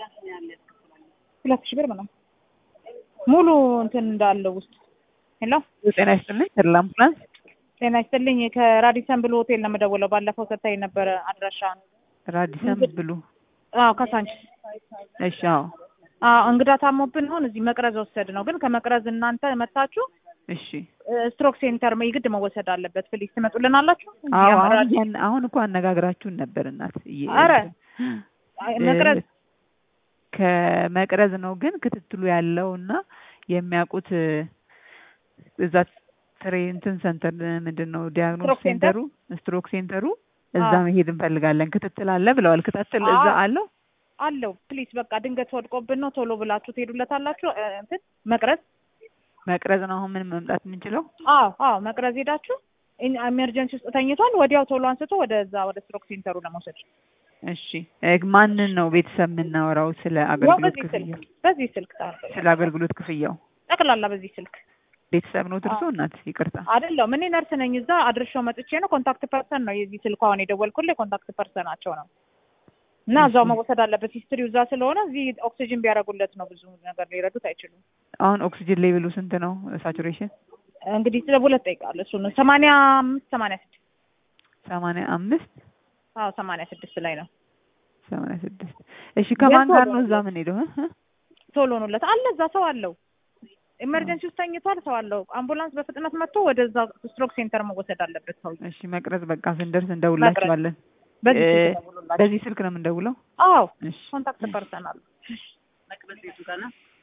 ሁለት ሺህ ብር ምናምን ሙሉ እንትን እንዳለው ውስጥ ሄሎ ጤና ይስጥልኝ ተድላ አምቡላንስ ጤና ይስጥልኝ ከራዲሰን ብሉ ሆቴል ነው የምደውለው ባለፈው ሰጥታኝ ነበረ አድራሻ ራዲሰን ብሉ አዎ ከሳንቺስ እሺ አዎ አዎ እንግዳ ታሞብን አሁን እዚህ መቅረዝ ወሰድ ነው ግን ከመቅረዝ እናንተ መታችሁ እሺ ስትሮክ ሴንተር የግድ መወሰድ አለበት ፕሊዝ ትመጡልን አላችሁ አዎ አሁን ያን- አሁን እኮ አነጋግራችሁን ነበር እናት እየ- ኧረ መቅረዝ ከመቅረዝ ነው ግን ክትትሉ ያለው እና የሚያውቁት እዛ ትሬ እንትን ሰንተር ምንድን ነው ዲያግኖስ ስትሮክ ሴንተር? ሴንተሩ ስትሮክ ሴንተሩ እዛ አዎ። መሄድ እንፈልጋለን ክትትል አለ ብለዋል ክትትል እዛ አዎ። አለው አለው ፕሊዝ በቃ ድንገት ወድቆብን ነው ቶሎ ብላችሁ ትሄዱለታላችሁ እ፣ እንትን መቅረዝ መቅረዝ ነው አሁን ምን መምጣት የምንችለው አዎ አዎ መቅረዝ ሄዳችሁ ኢን- ኤመርጀንሲ ውስጥ ተኝቷል ወዲያው ቶሎ አንስቶ ወደዛ ወደ ስትሮክ ሴንተሩ ለመውሰድ እሺ እ፣ ማንን ነው ቤተሰብ የምናወራው ስለ ያው አገልግሎት በዚህ ክፍያው ስልክ በዚህ ስልክ ታ- ስለ አገልግሎት ክፍያው ጠቅላላ በዚህ ስልክ ቤተሰብ ነው ትርሶ እናት ይቅርታ አይደለም እኔ ነርስ ነኝ እዛ አድርሻው መጥቼ ነው ኮንታክት ፐርሰን ነው የዚህ ስልክ አሁን የደወልኩልህ ኮንታክት ፐርሰናቸው ነው እና እዛው እሺ። መወሰድ አለበት ሂስትሪው እዛ ስለሆነ እዚህ ኦክሲጅን ቢያደርጉለት ነው ብዙ ነገር ሊረዱት አይችሉም አሁን ኦክሲጅን ሌቭሉ ስንት ነው ሳቹሬሽን እንግዲህ ስለ ሁለት ጠይቃለሁ እሱ ነው ሰማንያ አምስት ሰማንያ ስድስት ሰማንያ አምስት አዎ ሰማንያ ስድስት ላይ ነው ሰማንያ ስድስት እሺ ከማን የት ጋር ሆኖ ነው ነው? እዛ ምን ሄደው ቶሎ ሆኖለት አለ እዛ ሰው አለው ኤመርጀንሲ ውስጥ ተኝቷል ሰው አለው አምቡላንስ በፍጥነት መጥቶ ወደዛ ስትሮክ ሴንተር መወሰድ አለበት ሰው እሺ መቅረዝ በቃ ስንደርስ እንደውላችኋለን በዚህ እ፣ ስልክ ደውሉላቸው። በዚህ ስልክ ነው የምንደውለው አዎ እሺ ኮንታክት ፐርሰን አለ